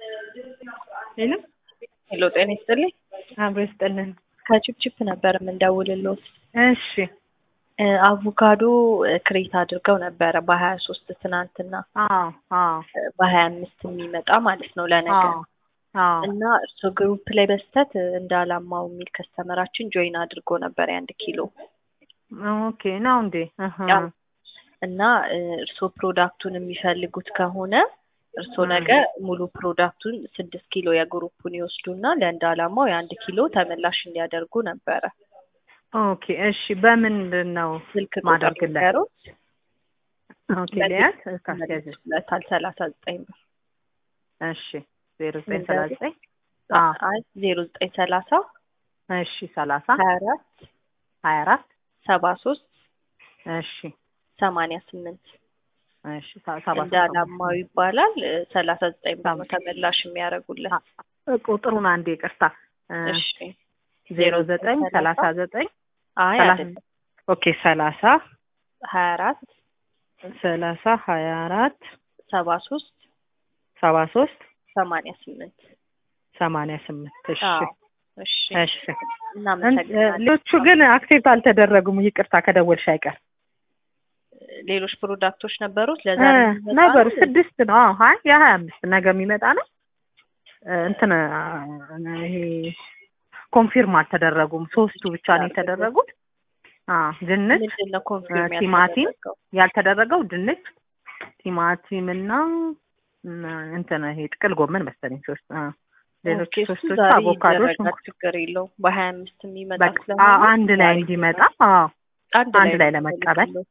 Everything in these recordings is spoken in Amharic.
ሄሎ ሄሎ ጤና ይስጥልኝ። አብሮ ይስጥልን። ከቺፕቺፕ ነበር የምንደውልሎት። እሺ እ አቮካዶ ክሬት አድርገው ነበረ በሀያ ሶስት ትናንትና አዎ አዎ በሀያ አምስት የሚመጣ ማለት ነው ለነገ አዎ አዎ እና እርስዎ ግሩፕ ላይ በስተት እንዳላማው የሚል ከስተመራችን ጆይን አድርጎ ነበር የአንድ ኪሎ ኦኬ ነው እንዴ? እህ ያው እና እ እርስዎ ፕሮዳክቱን የሚፈልጉት ከሆነ እርስዎ ነገ ሙሉ ፕሮዳክቱን ስድስት ኪሎ የግሩፑን ይወስዱና ለእንደ አላማው የአንድ ኪሎ ተመላሽ እንዲያደርጉ ነበረ። ኦኬ እሺ። በምንድን ነው ስልክ ቁጥር ማደርግለት? ነገሮች ኦኬ ሊያት ካስያዝ ለታል ሰላሳ ዘጠኝ ብር እሺ ዜሮ ዘጠኝ ሰላሳ ዘጠኝ አዎ አይ ዜሮ ዘጠኝ ሰላሳ እሺ ሰላሳ ሀያ አራት ሀያ አራት ሰባ ሶስት እሺ ሰማንያ ስምንት እሺ ሰ- ሰባ እንደ አላማው ይባላል። ሰላሳ ዘጠኝ ብር ነው ተመላሽ የሚያደርጉለት። አ- ቁጥሩን አንዴ ይቅርታ እ እሺ ዜሮ ዘጠኝ ሰላሳ ዘጠኝ አይ ሰላሳ አይደለም ኦኬ ሰላሳ ሀያ አራት ሰላሳ ሀያ አራት ሰባ ሶስት ሰባ ሶስት ሰማንያ ስምንት ሰማንያ ስምንት እሺ አዎ እሺ እሺ እናመሰግናለን። ሌሎቹ ግን አክሴፕት አልተደረጉም። ይቅርታ ከደወልሽ አይቀር ሌሎች ፕሮዳክቶች ነበሩት እ ለዛሬ የሚመጣ ነበሩ ነው? ስድስት ነው። አዎ ሀይ የሀያ አምስት ነገ የሚመጣ ነው። እ እንትን እ ይሄ ኮንፊርም አልተደረጉም። ሶስቱ ብቻ ነው የተደረጉት። አዎ ድንች ምንድን ነው ኮንፊርም ቲማቲም ያልተደረገው? ያልተደረገው ድንች፣ ቲማቲም እና እና እንትን ይሄ ጥቅል ጎመን መሰለኝ ሶስት አዎ ሌሎች ኦኬ፣ እሱ ሶስቶቹ ዛሬ አቮካዶ፣ ይደረጋል፣ ሽንኩርት ችግር የለውም። በሀያ አምስት የሚመጣ በቃ ስለሆነ አ- አንድ ላይ ዛሬ እንዲመጣ ይደረጋል። አዎ አንድ አንድ ላይ ነው ለመቀበል የሚፈልጉት።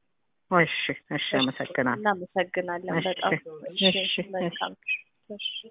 እሺ እሺ አመሰግናለሁ እናመሰግናለን እሺ በጣም እሺ እሺ እሺ መልካም እሺ